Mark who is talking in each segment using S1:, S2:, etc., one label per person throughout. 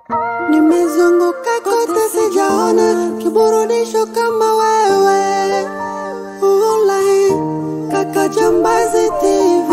S1: Nimezunguka kote sijaona kiburudisho kama wewe. Online kaka Jambazi TV.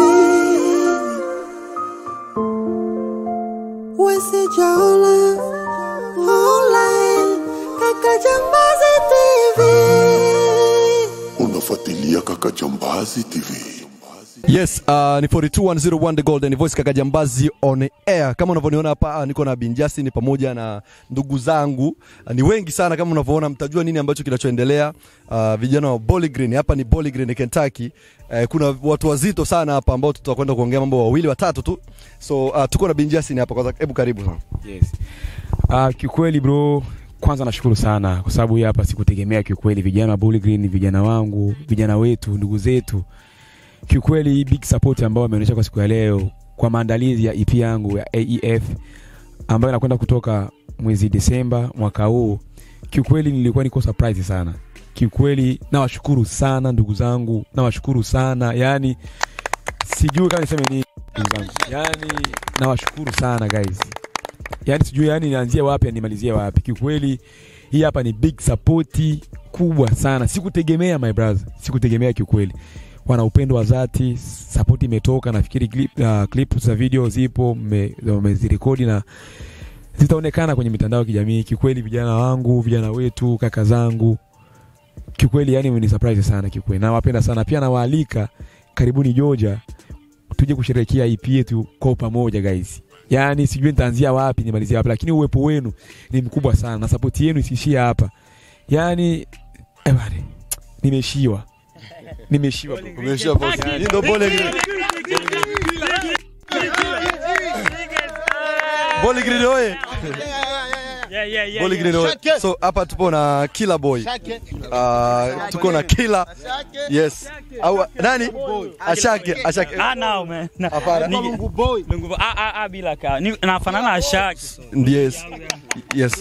S1: We sijaona online kaka Jambazi TV.
S2: Unafuatilia Kaka Jambazi TV.
S3: Yes, uh, ni 42101 The Golden Voice kaka Jambazi on air. Kama unavyoniona hapa ah, niko na Bin Justin pamoja na ndugu zangu. Ah, ni wengi sana kama unavyoona mtajua nini ambacho kinachoendelea. Uh, vijana wa Bowling Green hapa ni Bowling Green Kentucky. Uh, kuna watu wazito sana hapa ambao tutakwenda kuongea mambo wawili watatu tu. So uh, tuko na Bin Justin hapa kwanza hebu karibu sana.
S4: Yes. Uh, kiukweli bro, kwanza nashukuru sana kwa sababu hii hapa sikutegemea kiukweli, vijana wa Bowling Green, vijana wangu, vijana wetu, ndugu zetu, kiukweli big support ambao wameonyesha kwa siku ya leo kwa maandalizi ya EP yangu ya AEF ambayo inakwenda kutoka mwezi Desemba mwaka huu. Kiukweli nilikuwa niko surprise sana. Kiukweli nawashukuru sana ndugu zangu, nawashukuru sana yani, sijui kama niseme nini ndugu zangu, yani nawashukuru sana guys yani sijui yani nianzie wapi nimalizie wapi kiukweli hii hapa ni big support kubwa sana sikutegemea my brother sikutegemea kiukweli wana upendo wa dhati support imetoka nafikiri clip, uh, clip za video zipo wamezirekodi na zitaonekana kwenye mitandao ya kijamii kiukweli vijana wangu vijana wetu kaka zangu kiukweli yani ni surprise sana kiukweli nawapenda sana pia nawaalika karibuni Georgia tuje kusherehekea EP yetu kwa pamoja guys yaani sijui nitaanzia wapi nimalizie wapi lakini uwepo wenu ni mkubwa sana na sapoti yenu isiishie hapa yaani eh bwana nimeshiwa nimeshiwa bro.
S3: Umeshia boss. Hii ndio Bowling Green. Bowling Green oye. Bowling Green oye. So hapa tupo na Killer Boy. Uh, tuko na Killer. Yes. Au nani? Ashake, Ashake.
S5: Ah, no, man. Na-
S3: Hapana.
S5: Nige- Mungu- ah, ah, ah, bila ka. Ni- nafanana na Shaq.
S3: Yes. Yes.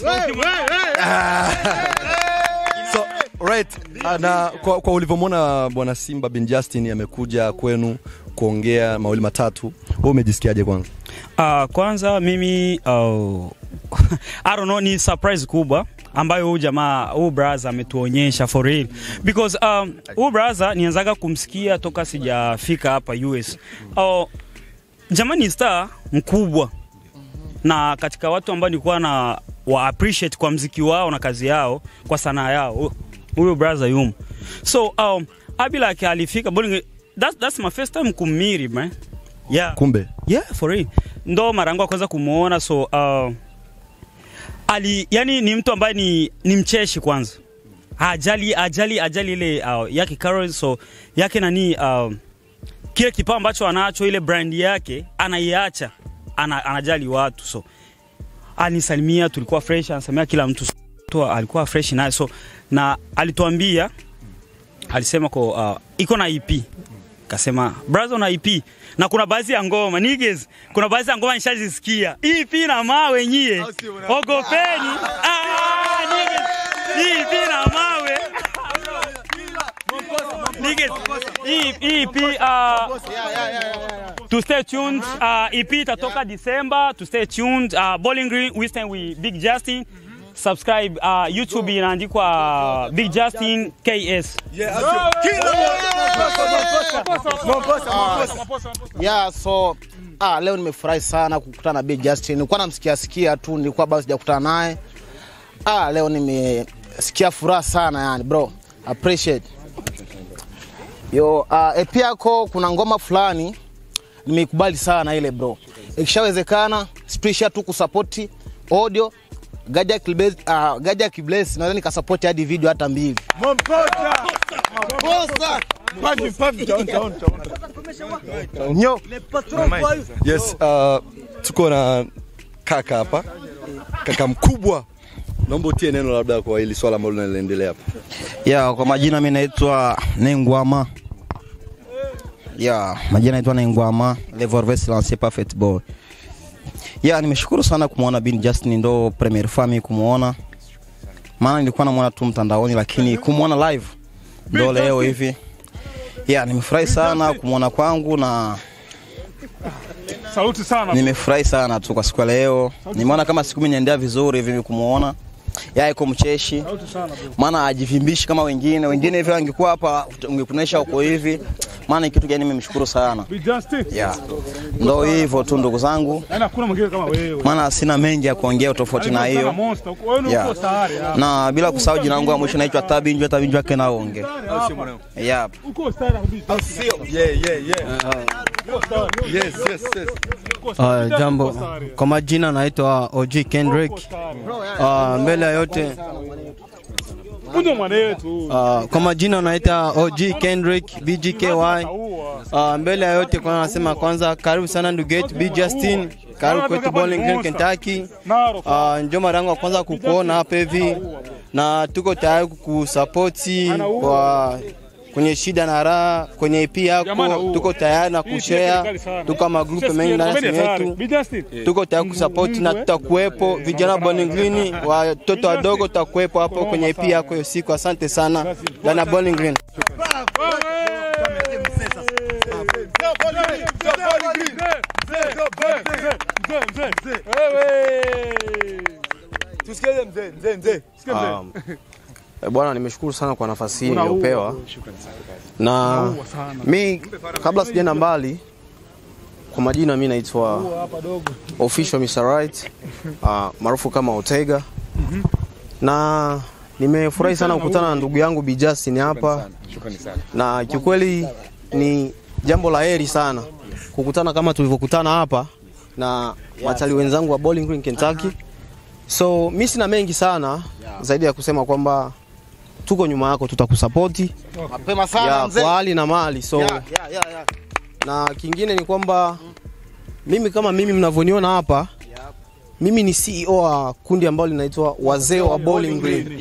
S3: so right uh, na kwa, kwa ulivyomwona bwana Simba bin Justin amekuja kwenu kuongea mawili matatu, wewe umejisikiaje kwanza?
S5: Ah, kwanza mimi uh, I don't know, ni surprise kubwa ambayo huyu jamaa huyu brother ametuonyesha for real because um, huyu brother nianzaga kumsikia toka sijafika hapa US. Uh, jamaa ni star mkubwa na katika watu ambao nilikuwa na wa appreciate kwa mziki wao na kazi yao kwa sanaa yao hu- huyo brother yumo so um, Abilak alifika bowling that's, that's my first time kumiri man yeah
S3: Kumbe
S5: yeah for real ndo mara yangu ya kwanza kumuona so uh, ali yani ni mtu ambaye ni, ni mcheshi kwanza ajali ajali ajali ile uh, yake Carol so yake nani uh, kile kipao ambacho anacho ile brand yake anaiacha ana, anajali watu so anisalimia tulikuwa fresh anasalimia kila mtu so, tu alikuwa fresh naye so na alituambia alisema ko uh, iko na EP kasema brother una EP na kuna baadhi ya ngoma niggas kuna baadhi ya ngoma nishazisikia EP na mawe nyie ogopeni ah niggas EP na mawe niggas hii EP uh, to stay tuned uh, EP itatoka December to stay tuned uh, Bowling Green we stand with Big Justin subscribe uh, YouTube inaandikwa uh, Big Justin KS
S6: yeah so ah, leo nimefurahi sana kukutana na Big Justin. Nilikuwa namsikia sikia tu, nilikuwa bado sijakutana naye. Ah, leo nimesikia furaha sana yani bro. Appreciate. Yo, uh, EP yako kuna ngoma fulani nimeikubali sana ile bro. Ikishawezekana spesha tu kusapoti audio Gaja Kibless, uh, Gaja Kibless naweza nikasapoti hadi video hata mbili. Nyo.
S3: yes, uh, tuko na kaka hapa, kaka mkubwa. Naomba utie neno labda kwa hili swala ambalo linaendelea hapa.
S7: Ya, kwa majina mimi naitwa Nengwama. Ya, majina naitwa Nengwama, le Vorves lancé par Football. Ya, nimeshukuru sana kumwona Bin Justin, ndo premier fami kumwona, maana nilikuwa namwona tu mtandaoni, lakini kumwona live ndo leo hivi. Ya, nimefurahi sana kumwona kwangu na
S8: Saluti sana.
S7: Nimefurahi sana tu kwa siku ya leo. Nimeona kama siku imeniendea vizuri hivi kumuona. Yeye yuko mcheshi.
S8: Saluti sana bro.
S7: Maana ajivimbishi kama wengine. Wengine hivi angekuwa hapa ungekuonesha uko hivi. Maana ni kitu gani nimemshukuru sana.
S8: Be Justin.
S7: Yeah. Ndio hivyo tu ndugu zangu.
S8: Yaani hakuna mwingine kama wewe.
S7: Maana sina mengi ya kuongea tofauti na
S8: Yaani
S7: hiyo.
S8: monster. Wewe ni
S7: Yeah.
S8: uko tayari. ya.
S7: Na bila kusahau jina langu la mwisho naitwa Tabinjwa Tabinjwa Kenaonge. Yep.
S8: Uko tayari kabisa.
S3: Yes, yes, yes.
S9: Uh, jambo kwa majina naitwa OG Kendrick. Uh, mbele ya yote
S8: Kunjo mwanetu.
S9: uh, kwa majina naita OG Kendrick BGKY. Uh, mbele ya yote kwanza nasema kwanza karibu sana ndugu yetu B Justin, karibu kwetu Bowling Green Kentucky.
S8: Naro.
S9: Uh, ndio mara yangu ya kwanza kukuona hapa hivi na tuko tayari kukusapoti kwa kwenye shida na raha kwenye EP yako, tuko tayari na kushare, tuko kama group mengi ndani ya simu yetu
S8: Be Justin.
S9: tuko tayari kusapoti na tutakuwepo vijana wa Bowling Green, watoto wadogo tutakuwepo hapo kwenye EP yako hiyo siku. Asante sana ndani ya Bowling Green.
S10: Um, eh, Bwana, nimeshukuru sana kwa nafasi hii niliyopewa, na mi kabla sijaenda mbali, kwa majina mi naitwa official Mr. Right uh, maarufu kama Otega, na nimefurahi sana kukutana na ndugu yangu Bi Justin hapa, na kiukweli ni jambo la heri sana kukutana kama tulivyokutana hapa na watalii wenzangu wa Bowling Green Kentucky. So mi sina mengi sana zaidi ya kusema kwamba tuko nyuma yako, tutakusapoti
S6: Mapema sana
S10: ya,
S6: mzee.
S10: kwa hali na mali so
S6: Ya, ya, ya, ya.
S10: na kingine ni kwamba mimi kama mimi mnavyoniona hapa mimi ni CEO wa kundi ambalo linaitwa wazee wa Bowling Green.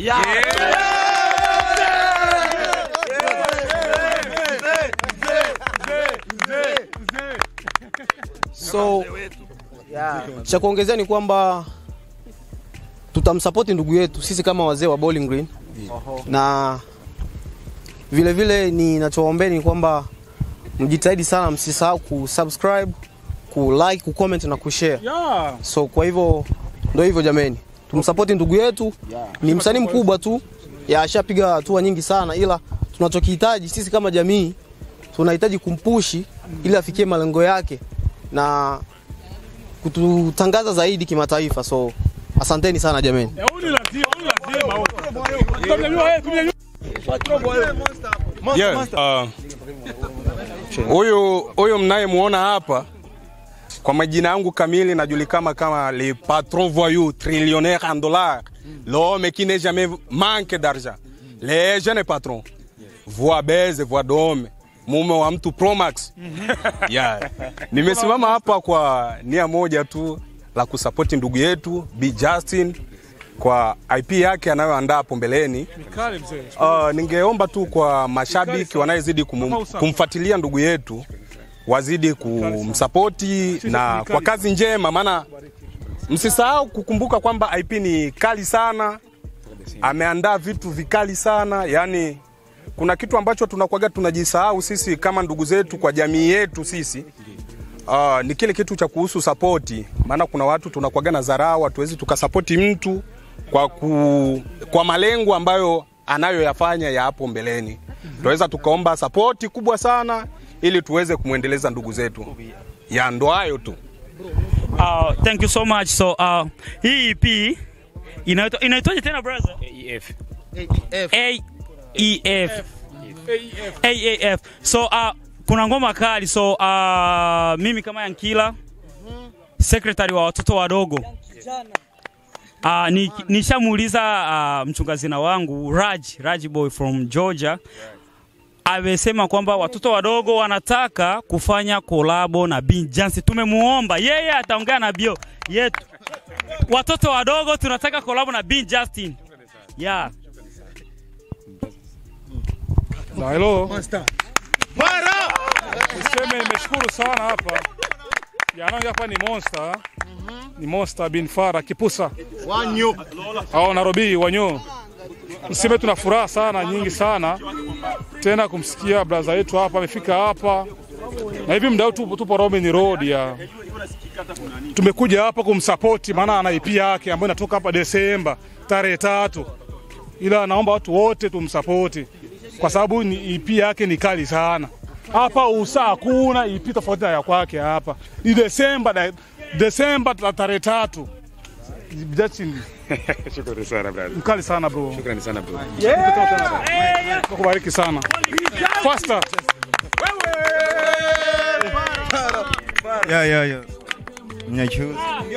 S10: So cha kuongezea ni kwamba tutamsapoti ndugu yetu sisi kama wazee wa Bowling Green na vile vile ninachowaombeni ni kwamba mjitahidi sana, msisahau kusubscribe, kulike, kucomment na kushare.
S8: Yeah.
S10: So kwa hivyo ndio hivyo jameni, tumsapoti ndugu yetu, ni msanii mkubwa tu, ya ashapiga hatua nyingi sana, ila tunachokihitaji sisi kama jamii tunahitaji kumpushi ili afikie malengo yake na kututangaza zaidi kimataifa. So asanteni sana jameni.
S8: Eh, huyu ni lazima, huyu ni lazima. huyu. Tumnyanyua, eh, tumnyanyua.
S11: Yeah, uh, huyu huyu mnayemwona hapa kwa majina yangu kamili najulikana kama le patron voyou trillionnaire en dollars l'homme qui n'est jamais manque d'argent le jeune patron voix baise voix d'homme mume wa mtu promax yeah. nimesimama hapa kwa nia moja tu la kusapoti ndugu yetu B Justin kwa IP yake anayoandaa hapo mbeleni
S8: Kale mzee.
S11: Uh, ningeomba tu kwa mashabiki wanayezidi kum, kumfuatilia ndugu yetu wazidi kumsapoti na kwa kazi njema, maana msisahau kukumbuka kwamba IP ni kali sana, ameandaa vitu vikali sana. Yani kuna kitu ambacho tunakuwaga tunajisahau sisi kama ndugu zetu kwa jamii yetu sisi Uh, ni kile kitu cha kuhusu sapoti, maana kuna watu tunakuwaga na dharau, hatuwezi tukasapoti mtu kwa, ku, kwa malengo ambayo anayoyafanya ya hapo mbeleni. Tunaweza tukaomba sapoti kubwa sana ili tuweze kumwendeleza ndugu zetu. Ya ndo hayo tu.
S5: Uh, thank you so much. So uh, hii EP inaitwa inaitwaje tena brother?
S4: AEF.
S5: AEF. AAF. So uh, kuna ngoma kali. So uh, mimi kama Yankila secretary wa watoto wadogo Uh, ni, nishamuuliza uh, mchungazina wangu Raj, Raj boy from Georgia amesema kwamba watoto wadogo wanataka kufanya kolabo na Bin Jansi. Tumemuomba yeye ataongea na bio yetu. Watoto wadogo tunataka kolabo na Bin Justin. Yeah.
S8: Na hello. Niseme nimeshukuru sana hapa. Jana hapa ni Monster. Ni Monster bin Fara Kipusa.
S6: Wanyo.
S8: Au Nairobi wanyo. Niseme tuna furaha sana nyingi sana tena kumsikia braza yetu hapa amefika hapa na hivi mdau tupo, tupo Robin Road ya tumekuja hapa kumsapoti, maana ana EP yake ambayo inatoka hapa Desemba tarehe tatu, ila naomba watu wote tumsapoti kwa sababu ni EP yake ni kali sana. Hapa usa hakuna EP tofauti na ya kwake hapa, ni Desemba da- Desemba ta- tarehe tatu. Justin
S4: Shukrani sana brother.
S8: mkali sana bro.
S4: Shukrani sana bro.
S8: Kubariki sana. Faster.
S12: Ya, ya, ya. Mnyachuzi.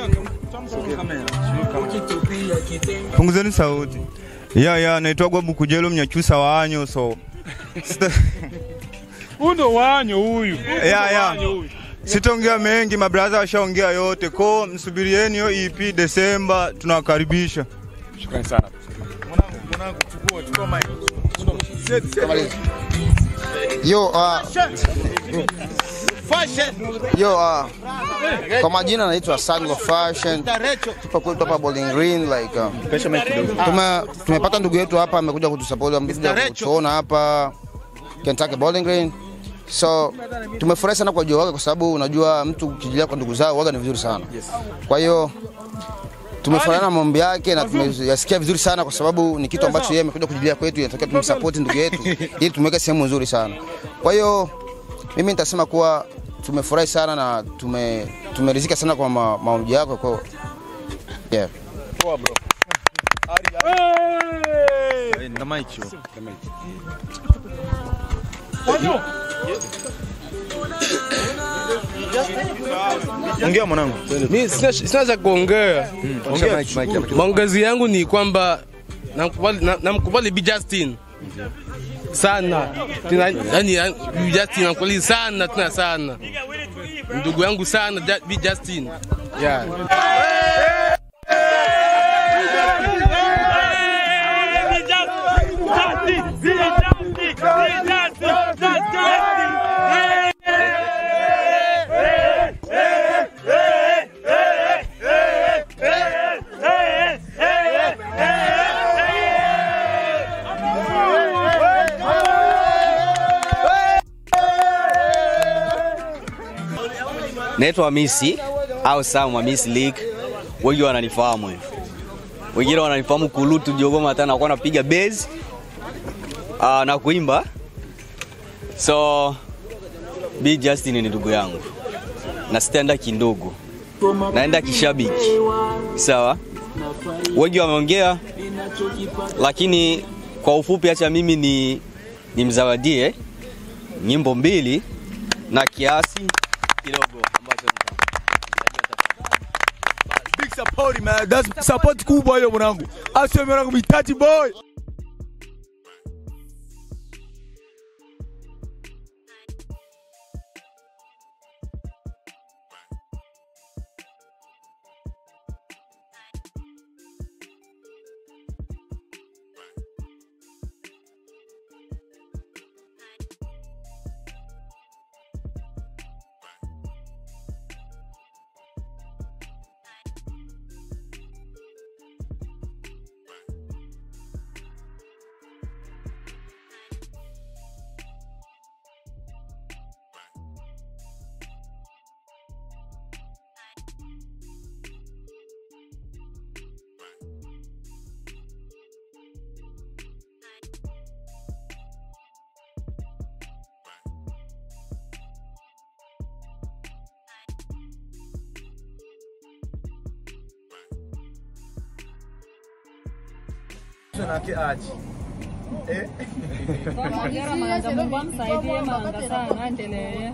S12: Punguzeni sauti. Ya, ya, naitwa Bukujelo Mnyachusa wanyo so. Sita-
S8: Huyu ndo wanyo huyu.
S12: Ya, ya.
S8: Wanyo huyu.
S12: Sitaongea mengi, mabraza washaongea yote. Ko msubirieni hiyo EP Desemba, tunawakaribisha.
S4: Shukrani sana.
S6: Yo, uh, yo, uh, kwa majina naitwa Sango Fashion. Tupo kwetu hapa Bowling Green like uh, tume, tumepata ndugu yetu hapa amekuja kutusupport amekuja kutuona hapa Kentucky Bowling Green. So tumefurahi sana kwa ujio wake kwa sababu unajua mtu ukijilia kwa ndugu zao waga ni vizuri sana. Kwa hiyo tumefurahi na maombi yake na tumeyasikia vizuri sana kwa sababu ni kitu ambacho yeye amekuja kujilia kwetu, inatakiwa tumsupport ndugu yetu ili tumweke sehemu nzuri sana. Kwa hiyo mimi nitasema kuwa tumefurahi sana na tume tumeridhika sana kwa ma, maombi yako kwa yeah.
S12: Poa bro.
S9: Ongea mwanangu. Mimi sina sina cha kuongea.
S12: ongea mic, mic, mic.
S9: Maongezi yangu ni kwamba namkubali na- namkubali Bi Justin sana tena, yani yani, Bi Justin namkubali sana tena sana, ndugu yangu sana Ja- Bi Justin yeah.
S13: Naitwa Hamisi au Sam Hamisi League. Wengi wananifahamu hivyo. Wengine wananifahamu kulutu Jogoma hata nakuwa napiga bass uh, na kuimba. So B Justin ni ndugu yangu. Na sitaenda kindogo. Naenda kishabiki. Sawa? Wengi wameongea lakini kwa ufupi acha mimi ni nimzawadie nyimbo mbili na kiasi kidogo ambacho
S14: Big support man. That's support kubwa hiyo mwanangu. Asio mwanangu mitaji boy.
S15: Hongera Manga, Mungu amsaidie Manga sana, aendelee.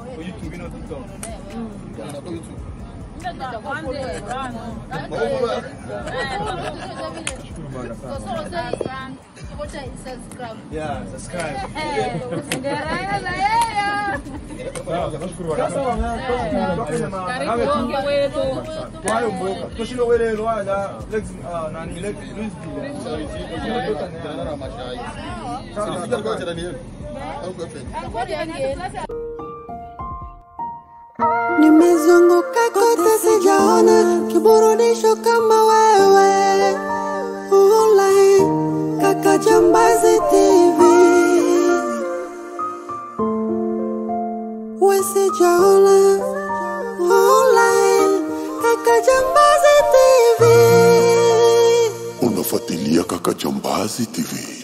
S14: Yeah, subscribe.
S15: Karibu Bonge wetu.
S14: Kwayo mboka. Tushilo wele lwala Lex ah, nani Lex Luis
S1: Nimezunguka kote sijaona kiburudisho kama wewe. Online kaka Jambazi TV. We sijaona online
S2: unafuatilia Kaka Jambazi TV.